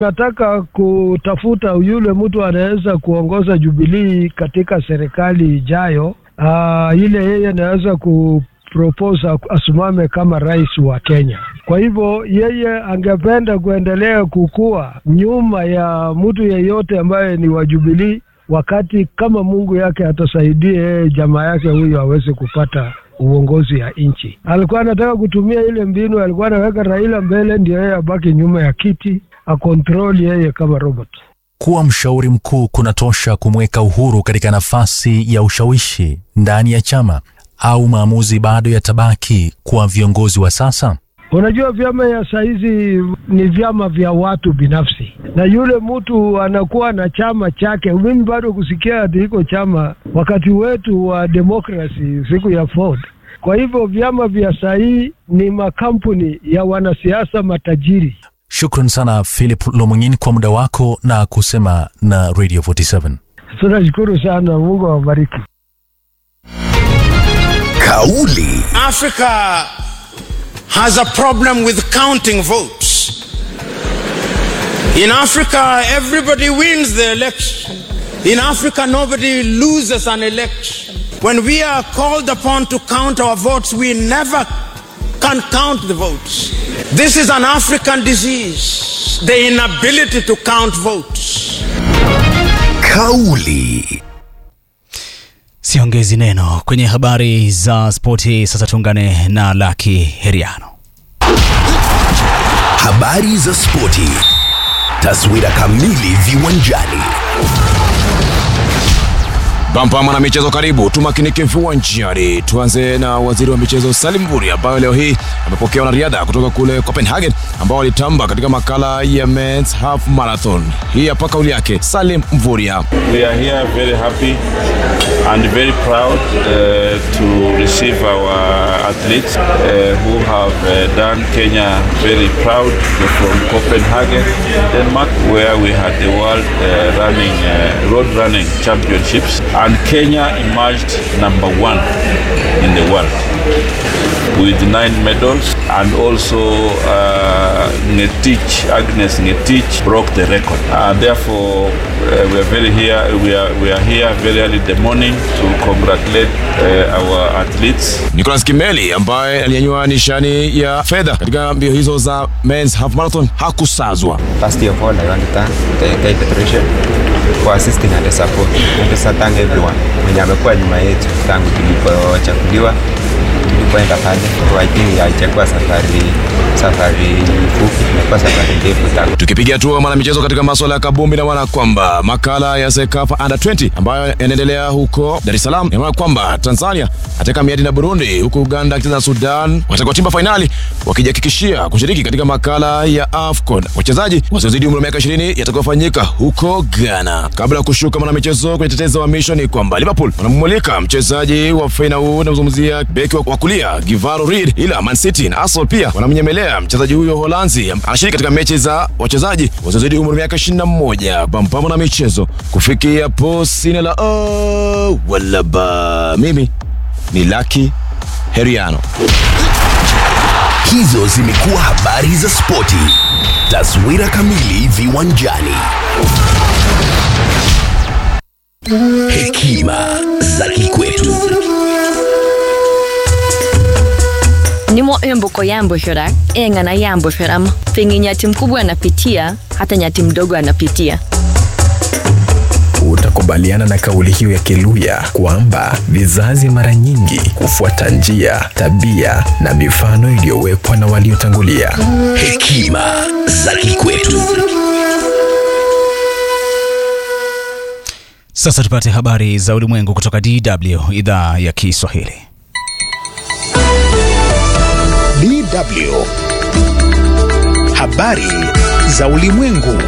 Nataka kutafuta yule mtu anaweza kuongoza Jubilii katika serikali ijayo. Uh, ile yeye anaweza kupropose asimame kama rais wa Kenya. Kwa hivyo yeye angependa kuendelea kukua nyuma ya mtu yeyote ambaye ni wa Jubilii, wakati kama Mungu yake atasaidia yeye jamaa yake huyo aweze kupata uongozi ya nchi. Alikuwa anataka kutumia ile mbinu, alikuwa anaweka Raila mbele ndio yeye abaki nyuma ya kiti akontrol yeye kama robot. Kuwa mshauri mkuu kunatosha kumweka Uhuru katika nafasi ya ushawishi ndani ya chama au maamuzi bado yatabaki kwa viongozi wa sasa? Unajua, vyama ya saizi ni vyama vya watu binafsi, na yule mtu anakuwa na chama chake. Mimi bado kusikia ati iko chama wakati wetu wa demokrasi siku ya Ford. Kwa hivyo vyama vya sahii ni makampuni ya wanasiasa matajiri. Shukran sana Philip Lomung'in kwa muda wako na kusema na Radio 47. Tunashukuru sana, Mungu awabariki. Kauli Africa has a problem with counting votes. In Africa, everybody wins the election. In Africa, nobody loses an election. When we are called upon to count our votes, we never can count the votes. This is an African disease, the inability to count votes. kauli Siongezi neno kwenye habari za spoti. Sasa tuungane na Laki Heriano. habari za spoti taswira kamili viwanjani Bampa mwana michezo, karibu tumakinike viwanjani. Tuanze na waziri wa michezo Salim Mvurya ambaye leo hii amepokea wanariadha kutoka kule Copenhagen ambao walitamba katika makala ya Men's Half Marathon. Hii hapa kauli yake Salim Mvurya. We are here very happy and very proud uh, to receive our athletes uh, who have uh, done Kenya very proud from Copenhagen, Denmark, where we had the World uh, Running uh, Road Running Championships, and Kenya emerged number one in the world with nine medals, and also uh, Ngetich, Agnes Ngetich broke the record. And therefore, uh, we are very here. We are we are here very early in the morning to congratulate uh, our athletes. Nicholas Kimeli ambaye alinyanyua nishani ya fedha katika mbio hizo za Men's Half Marathon hakusazwa. First of all, I want to thank the Guide Federation for assisting and the support. I want to thank everyone mwenye amekuwa nyuma yetu tangu tulipochaguliwa tulipoenda pale. So I think haijakuwa safari safari fupi, imekuwa safari ndefu tangu Tukipiga hatua mwanamichezo katika maswala ya kabumbi, na maana kwamba makala ya Sekafa Under 20 ambayo yanaendelea huko Dar es Salaam, ina maana kwamba Tanzania ataka miadi na Burundi, huku Uganda akicheza na Sudan watakuwa timba fainali wakijihakikishia kushiriki katika makala ya AFCON. Wachezaji wasiozidi umri wa miaka 20 yatakayofanyika huko Ghana. Kabla ya kushuka mwanamichezo kwenye tetezi wa misho ni kwamba Liverpool wanamumulika mchezaji wa Feyenoord, namzungumzia beki wa kulia Givaro Reed, ila Man City na Arsenal pia wanamnyemelea mchezaji huyo Holanzi anashiriki katika mechi za wachezaji wasiozidi umri wa miaka 21. Pampamo na michezo kufikia po sine la oh, wala ba. Mimi ni Lucky Heriano. hizo zimekuwa habari za spoti taswira kamili viwanjani hekima za kikwetu nimo emboko yamboshora eng'ana yamboshoramo penye nyati mkubwa anapitia hata nyati mdogo anapitia Utakubaliana na kauli hiyo ya Kiluya kwamba vizazi mara nyingi hufuata njia, tabia na mifano iliyowekwa na waliotangulia. hekima za kikwetu Sasa tupate habari za ulimwengu kutoka DW idhaa ya Kiswahili. DW. Habari za ulimwengu.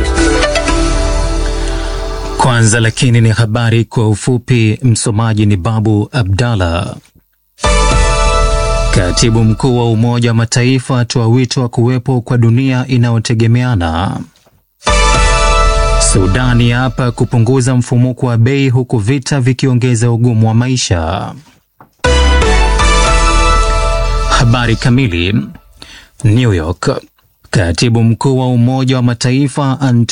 Kwanza lakini ni habari kwa ufupi. Msomaji ni Babu Abdallah. Katibu mkuu wa Umoja wa Mataifa atoa wito wa kuwepo kwa dunia inayotegemeana. Sudani hapa kupunguza mfumuko wa bei huku vita vikiongeza ugumu wa maisha. Habari kamili. New York. Katibu mkuu wa Umoja wa Mataifa Antonio